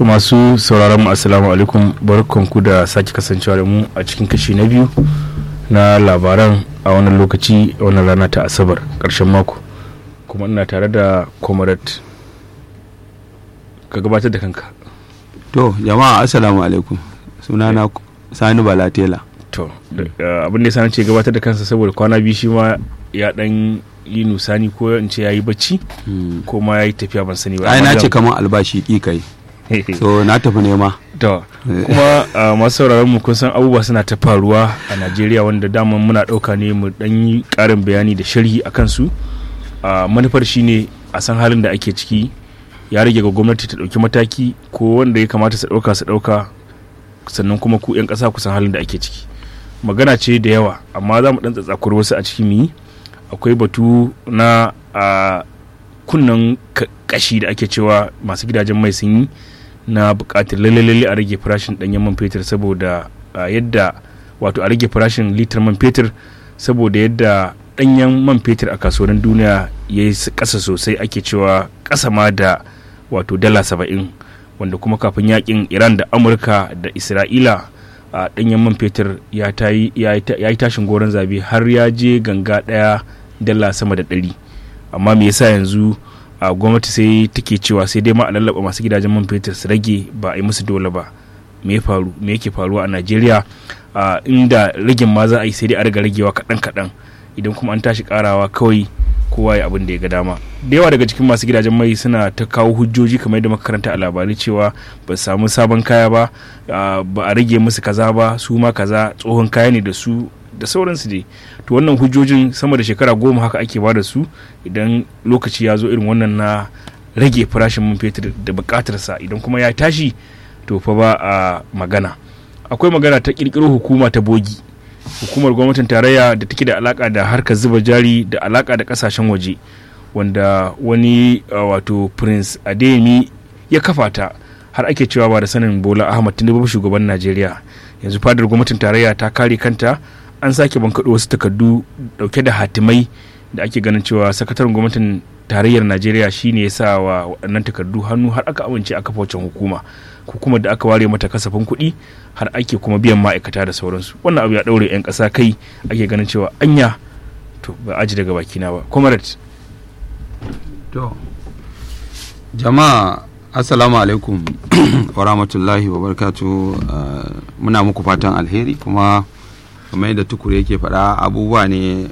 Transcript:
To masu sauraron mu assalamu alaikum barkanku da sake kasancewa da mu a cikin kashi na biyu na labaran a wannan lokaci a wannan rana ta asabar ƙarshen mako kuma ina tare da comrade ka gabatar da kanka To jama'a assalamu alaikum sunana Sani Balatela. to da- abin da ya sani ce gabatar da kansa saboda kwana biyu shi ma ya dan yi nusani ko in ce ya yi bacci ko ma ya yi tafiya ban sani ba Ai amma na ce zan- kamar albashi ki kai. So na tafi nema. to kuma a masu sauraron mu kun san abubuwa suna ta faruwa a Najeriya wanda daman muna ɗauka ne mu dan yi ƙarin bayani da sharhi a kansu a manufar shine a san halin da ake ciki ya rage ga gwamnati ta ɗauki mataki ko wanda ya kamata su ɗauka su ɗauka sannan kuma ku 'yan ƙasa ku san halin da ake ciki magana ce da yawa amma za mu ɗan tsatsakur wasu a cikin yi akwai batu na a kunnan ka- kashi da ake cewa masu gidajen mai sun yi na bukatar lalle a rage farashin danyen man fetur saboda a, yadda wato a rage farashin litar man fetur saboda yadda danyen man fetur a kasuwannin duniya ya yi kasa sosai ake cewa kasa ma da wato dala saba'in wanda kuma kafin yakin iran da amurka da isra'ila a danyen man fetur ya ta yi- ya yi ta- ya yi tashin goron zabe har ya je ganga daya dala sama da ɗari amma me yasa yanzu a gwamnati sai take cewa sai dai ma a lallaba masu gidajen man fetur su rage ba a yi musu dole ba me ya faru me yake faruwa a najeriya a inda ragin ma za a yi sai dai a riga ragewa kaɗan kaɗan idan kuma an tashi karawa kawai kowa ya abin da ya ga dama da yawa daga cikin masu gidajen mai suna ta kawo hujjoji kamar yadda muka karanta a labarai cewa ba su samu sabon kaya ba a, ba a rage musu kaza ba su ma kaza tsohon kaya ne da su da sauransu dai to wannan hujjojin sama da shekara goma haka ake ba da su idan lokaci ya zo irin wannan na rage farashin man fetur da bukatarsa idan kuma ya tashi to fa ba a magana akwai magana ta kirkiro hukuma ta bogi hukumar gwamnatin tarayya da take da alaka da harkar zuba jari da alaka da kasashen waje wanda wani uh, wato prince adeyemi ya kafa ta har ake cewa ba da sanin bola ahmad tinubu shugaban najeriya yanzu fadar gwamnatin tarayya ta kare kanta an sake bankaɗo wasu takardu dauke da hatimai da ake ganin cewa sakataren gwamnatin tarayyar najeriya shine ya sa wa waɗannan takardu hannu har aka amince aka wancan hukuma hukumar da aka ware mata kasafin kuɗi har ake kuma biyan ma'aikata da sauransu wannan abu ya ɗaure 'yan ƙasa kai ake ganin cewa anya to ba aji daga bakina ba comrade To jama'a assalamu alaikum wa rahmatullahi wa barakatu muna muku fatan alheri kuma kamar yadda tukure yake faɗa abubuwa ne